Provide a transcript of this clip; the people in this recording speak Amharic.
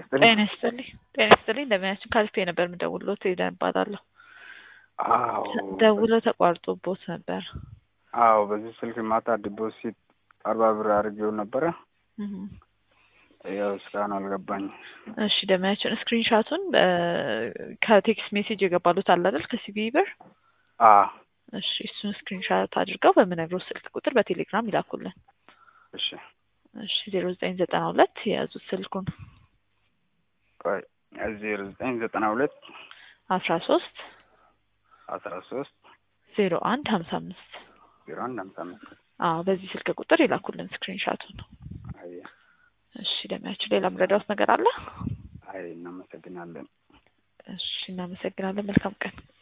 ይስጥልኝ። ጤና ይስጥልኝ። ጤና ይስጥልኝ። እንደምናችን ካልፌ ነበር የምደውልሎት ሄደን እባላለሁ። አዎ ደውሎ ተቋርጦቦት ነበር። አዎ በዚህ ስልክ ማታ ዲፖዚት አርባ ብር አድርጌው ነበረ። እህ። ያው እስካሁን አልገባኝ። እሺ ደመያችን ስክሪንሻቱን ከቴክስት ሜሴጅ የገባሉት አለ አይደል? ከሲቢ ብር አ እሺ እሱን ስክሪንሻት አድርገው በምነግረው ስልክ ቁጥር በቴሌግራም ይላኩልን። እሺ እሺ ዜሮ ዘጠኝ ዘጠና ሁለት የያዙት ስልኩን ቆይ ዜሮ ዘጠኝ ዘጠና ሁለት አስራ ሶስት አስራ ሶስት ዜሮ አንድ ሀምሳ አምስት ዜሮ አንድ ሀምሳ አምስት አዎ በዚህ ስልክ ቁጥር ይላኩልን ስክሪንሻቱን። አይ እሺ ደመያችን ሌላ ምረዳውት ነገር አለ? አይ እናመሰግናለን። እሺ እናመሰግናለን። መልካም ቀን